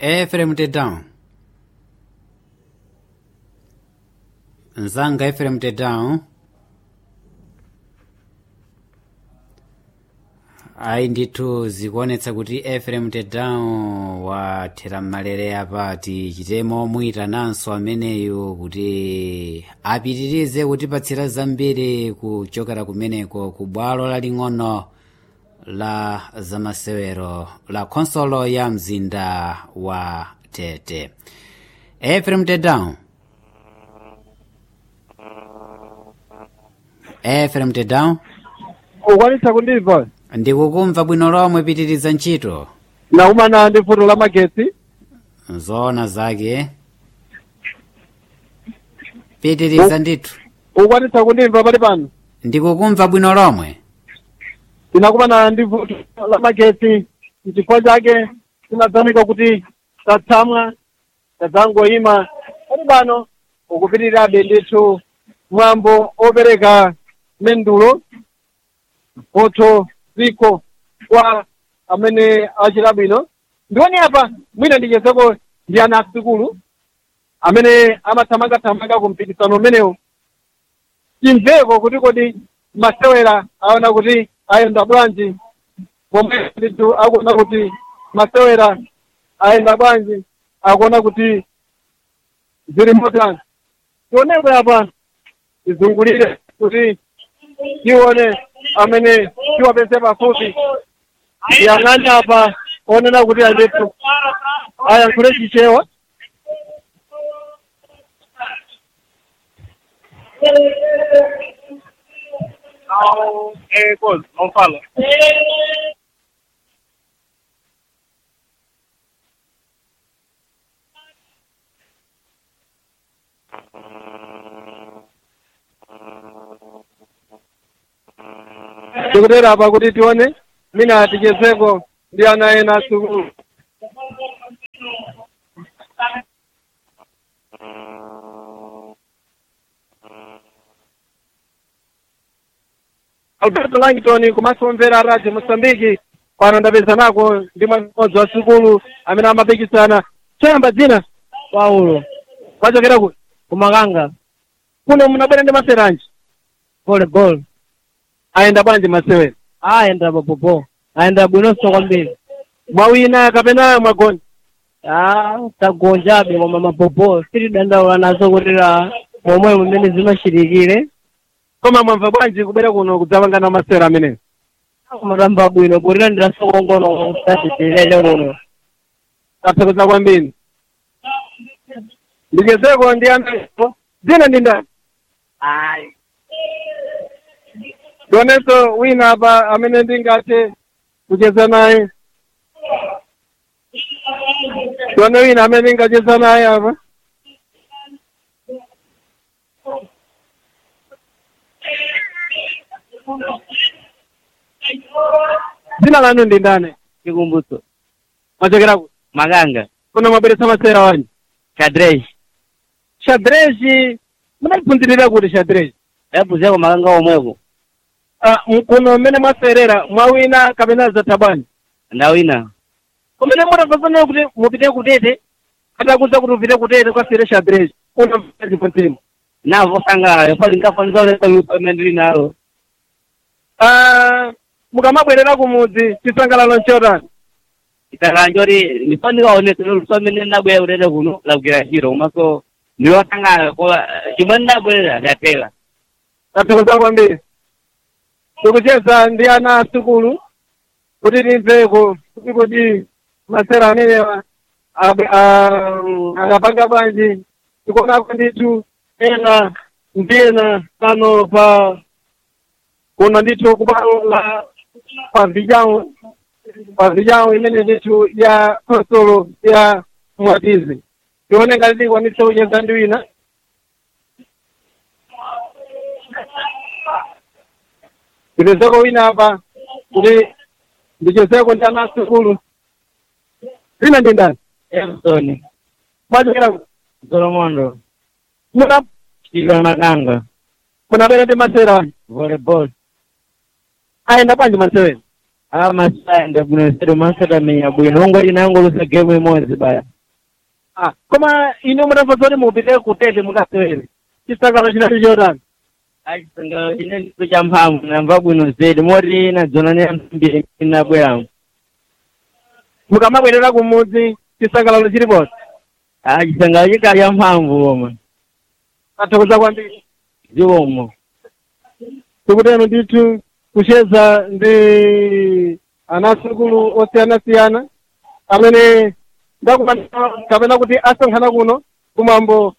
Ephraim Tedown Nzanga Ephraim Tedown ayi ndithu zikuonetsa kuti Ephraim Tedown wathera mmalere apati chitemo muyitananso ameneyu kuti apitirize kutipatsira zambiri kuchokera kumeneko ku bwalo laling'ono la zamasewero la khonsolo ya mzinda wa tete Ephraim Tedown Ephraim Tedown ukwanisa kundimva ndikukumva bwino lomwe pitiriza ntchito nakumana ndi futo la magetsi zoona zake pitiriza ndithu ukwanisa kundimva pali pano ndikukumva bwino lomwe tinakumana ndi futo la magetsi n'chifukwa chake tinadzanika kuti tatsamwa tadzangoyima pali pano ukupitirirabe ndithu mwambo opereka mendulo mphoto ziko kwa amene achita bwino ndioni apa mwina ndichezeko ndi ana asukulu amene amathamangathamanga ku mpikisano umenewu timveko kuti kodi masewera aona kuti ayenda bwanji pomwe ndithu akuona kuti masewera ayenda bwanji akuona kuti zili motani tionekwe apa tizungulire kuti tione amene tiwapeze pafupi yang'ani apa onena kuti andithu ayankhule chichewa Eh, coisa, não fala. tikutera apa kuti tione mina tichezeko ndi ana ena asukulu alberto langton kumasomvera radio mosambiki pano ndapeza nako ndi mmodzi wa sukulu amene amapikisana choyamba dzina paulo wachokera kuti kumakanga kuno munabwera ndi maseranji volleyball ayenda bwanji masewera ayenda popopo ayenda bwinonso kwambiri mwawina kapena mwagona ah tagonjabe koma mapopo sitidandaula nazo kutira momwe mumene zimachitikire koma mwamva bwanji kubwera kuno kudzapangana masewera amenewo kumatamba bwino kutira ndirasokongono kusatitilele kuno tathokoza kwambiri ndichezeko ndi anapo dzina ndi ndani ayi tionenso wina apa amene ndingathe kucheza naye tione wina amene ndingacheza naye apa dzina lanu ndi ndani chikumbutso mwachokera ku makanga kuno mwabweretsa masewera wanji kadrej xadrezi munaliphunzirira kuti xadrezi yapuzeko makanga omweko Ah, m- kuno mmene mwaserera mwawina kapena zatha bwanji ndawina kumene mutafasana kuti mupite kutete atakuza kuti upite kutete kwasire xadrezi unamtima navo sangalala pali ngafanizalesaume ndili nalo mukamabwerera kumudzi chisangalalo nchotani itakanjoti ndifandikaonesa lusomene ndabwera kutete kuno lakugera chiro komanso ndiwasangala kola chimwe ndabwerera ndatela tathokoza kwambiri tikucheza ndi ana asukulu kuti timveko kuti kuti masera amenewa ab- ah, akapanga bwanji tikuonako ndithu ena ndi ena pano pa kuno ndithu kubwalo la pavijawo pavijawo imene ndithu ya konsolo ya mwatizi tione ngati tikwanitse kucheza ndi wina ndipezeko wina apa kuti ndichezeko ndi ana asukulu wina ndi ndani emsoni mwachokera kuti solomondo muna chika makanga munabwera ndi masera volleyball ayenda bwanji masewera amasayenda bwino sedo masatamenya bwino ongoti nangolusa gemu imodzi baya ah, koma ine mutamva zoti mupite kutete mukasewere chisakalo chinali chotani achisangalo chine ndicho cha mphamvu namva bwino zedi moti nadzona ne anthu mbiri nabweramo mukamabwerera kumudzi chisangalalo chiliponse achisangalo chikali cha mphamvu oma athokoza kwambiri zikomo tikutero ndithu kucheza ndi anasukulu osiyanasiyana amene ndakumana kapena kuti asonkhana kuno kumwambo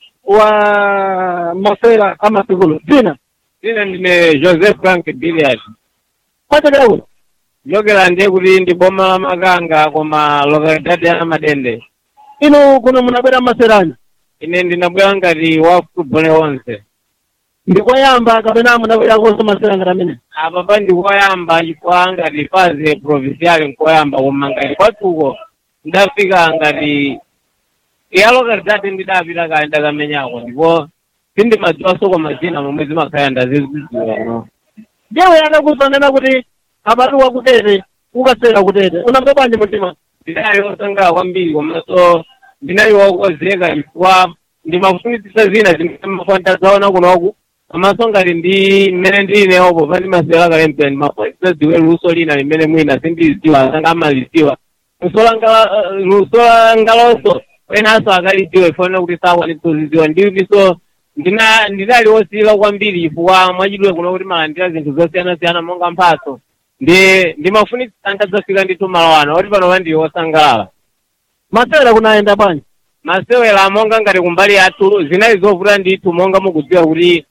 wa masera amasukulu dzina Ine ndine Joseph Frank Billiard. kwachokera kuno Jokera ndiye kuti ndi boma la Makanga koma localidade ya Madende. inu kuno munabwera maserani Ine ndinabwera ngati wa football onse. ndikoyamba kapena munabwera konso masera ngati amene Apa pa ndikoyamba chifukwa ngati faze provincial nkoyamba koma ngati kwatuko ndafika ngati ya localidade ndidapita kale ndakamenyako ndipo sindimadziwanso kwa mazina momwe zimakhala ndazizidziwa no. jewe anakusanena kuti abatu wakutete ukasera kutete unamve bwanji mtima ndinali wosangalala kwambiri komanso ndinali wokonzeka chifukwa ndimafunitsitsa zina zimene mafantazaona kunoku komanso ngati ndi mmene ndilineopo pa ndimasewera kale mpira ndimafunitsitsa ziwe luso lina limene mwina sindizidziwa asanga amalidziwa luso langa luso langalonso wenanso akalidziwa ifanira kuti sakwanitsa kuzidziwa ndiso ndina ndinali wosiyila kwambiri chifukwa mwachidwe kuno kuti malandira zinthu zosiyanasiyana monga mphatso ndi ndimafunitsitsa ndadzafika ndithu malo ano oti pano pandili wosangalala masera kunayenda bwanji masewera monga ngati kumbali yathu zinali zovuta ndithu monga mukudziwa kuti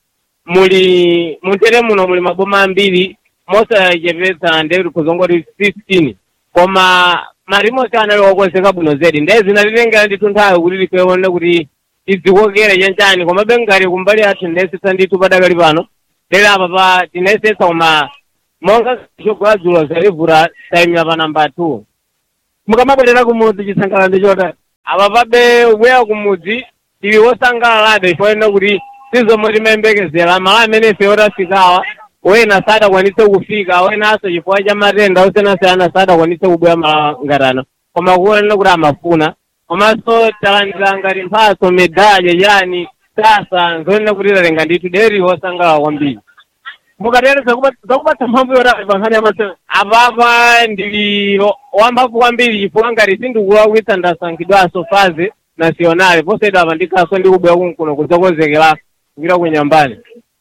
muli muntere muno muli maboma ambiri mosachepetsa ndekuti kuzongoti 15 koma marimosi anali wokonzeka bwino zedi ndiye zinatitengera ndithu nthawi kuti tikuone kuti tidzikokere chanchani komabe ngati kumbali yathu ndinayesetsa ndithu padakali pano lero apa pa tinayesetsa koma monga chogwa dzulo zalivuta tayimira pa namba 2 mukamabwerera kumudzi chisangalalo ndi chotani apa pabe ubwera kumudzi tili wosangalalabe chifukwa kuti sizomwe timayembekezera malo amene ife otafikawa wena sadakwanitse kufika wenanso chifukwa cha matenda osiyanasiyana sadakwanitse kubwera malo ngatano koma kuonena kuti amafuna komanso talandira ngati mphatso medalya yani sasa nzonena kuti tatenga ndithu deri wosangalala kwambiri mukatere zakupatsa mphamvu yotani pa nkhani ya masera apapa ndili wamphamvu kwambiri chifukwa ngati sindikulakwitsa ndasankhidwanso faze nasionale posedwa apa ndikhaso ndikubwera kunkuno kudzakonzekera kupita kunyambani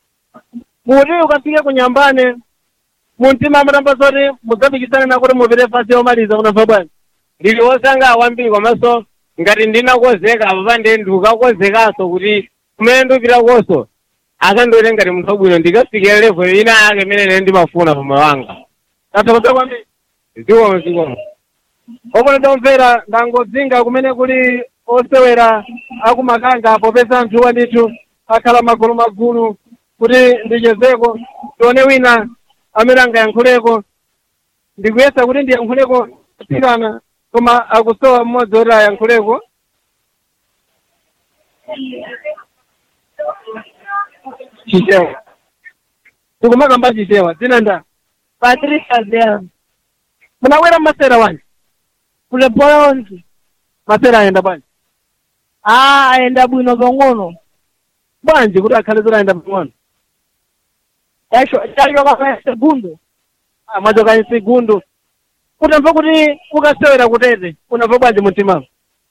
kuti ukafike kunyambane mumtima amatamba zoti mudzapikisane nakuti mupite fasi yomaliza kunamva bwanji ndili wosangalala kwambiri komanso ngati ndinakonzeka apa pande ndikukakonzekanso kuti kumene ndipitakonso akandione ngati munthu wabwino ndikafikira level ina yake imene ine ndimafuna pa moyo wanga athokoza kwambiri zikomo zikomo omwe ndomvera ndangodzinga kumene kuli osewera akumakanga popeza anthuwa ndithu akhala magulu magulu kuti ndichezeko tione wina amene angayankhuleko ndikuyesa kuti ndiyankhuleko atsikana koma akusowa mmodzi woti ayankhuleko chichewa tikumakamba chichewa dzina nda Patricia Bell, munawera masera wanji kulepola onse. masera ayenda bwanji Ah, ayenda bwino pang'ono. bwanji kuti akhale zoti ayenda pang'ono Yacho chachoka pa segundo. mwachoka msegundu utamva kuti ukasewera kutete unamva bwanji mumtimamo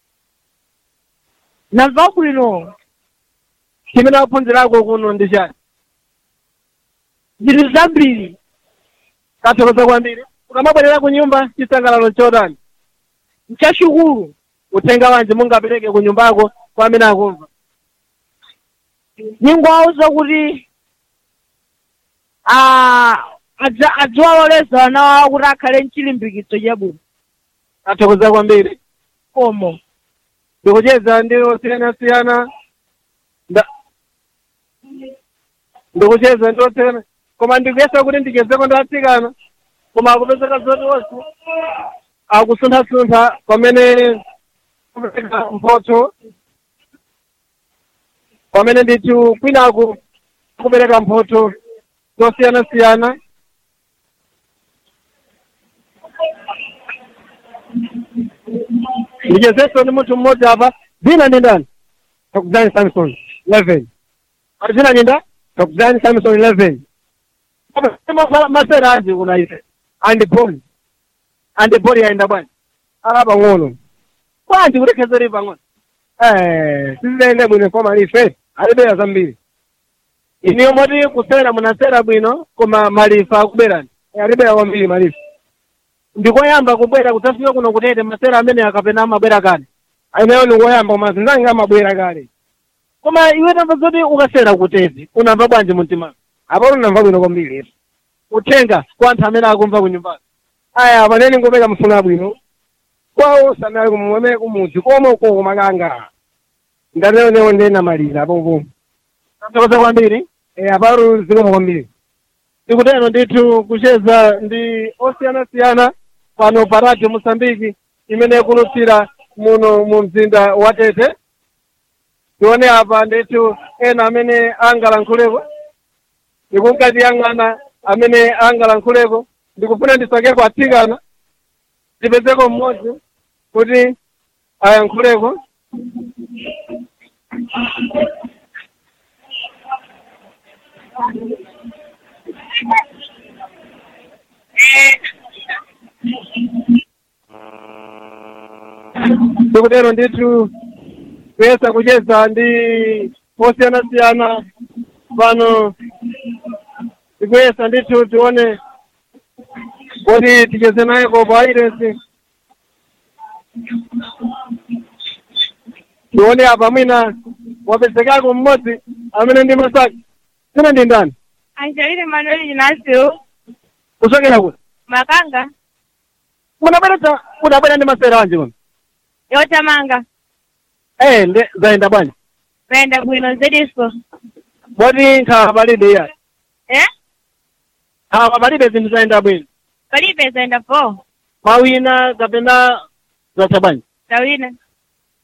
Namva bwino. chimene waphunzirako kuno ndi chani Zinthu zambiri. kathokoza kwambiri ukamabwerera ku nyumba chisangalalo chotani Nchachikulu. uthenga wanji mungapereke ku nyumbako kwa amene akumva Ningwauza kuti ah adza- adziwaloleza ana wawo kuti akhale mchilimbikitso chabwino. athokoza kwambiri Komo. ndikucheza ndi osiyanasiyana nda ndikucheza ndi osiyana koma ndikuyesa kuti ndichezeko ndi atsikana koma akupezeka zoti onse akusunthasuntha pamene kupereka mphotho pamene ndithu kwinaku kupereka mphotho zosiyanasiyana ndichezenso ndi munthu mmodzi apa dzina ndi ndani takuzani samson 11 ati dzina ndi nda takuzani samson 11 masera anji kuna ife andipoli andipoli aenda bwana ala pang'ono bwanji kutekhezeri pang'ono eh sizidayende bwino koma life alibeya zambiri iniyo moti kusera munasera bwino koma malifa akuberani alibeya kwambiri malifa ndikoyamba kubwera kudzafika kuno kutete masera amene akapena amabwera kale ayineyo ndikoyamba koma zinzange amabwera kale koma iwe tamva zoti ukasera kutezi unamva bwanji mumtima apo unamva bwino kwambiri uthenga kwa anthu amene akumva kunyumbazo aya paneni ngopeka mfuna bwino kwawo sanali kumweme kumudzi komwe uko kumakanga ndateonewo ndenamalira apopo tathokoza kwambiri eh aparo zikoma kwambiri tikutero ndithu kucheza ndi osiyanasiyana pano pa radio mosambiki imene ikulutsira muno mu mzinda wa tete tione apa ndithu ena amene angalankhuleko ndikunkatiyang'ana amene angalankhuleko ndikufuna ndisakeko atsikana tipezeko mmodzi kuti ayankhuleko tikutero ndithu kuyesa kucheza ndi osiyanasiyana pano tikuyesa ndithu tione kuti ticheze naye kopo airesi tione apa mwina wapezekako mmodzi amene ndi masaki sina ndi ndani Angelina Manuel Ignacio kuchokera kuti Makanga munabwera munabwera ndi masera anji muno yotamanga eh nde zayenda bwanji venda bwino zediso boti nkhawa palibe iya eh nkhawa palibe zinthu zayenda bwino palibe zaenda po mawina kapena zatha bwanji tawina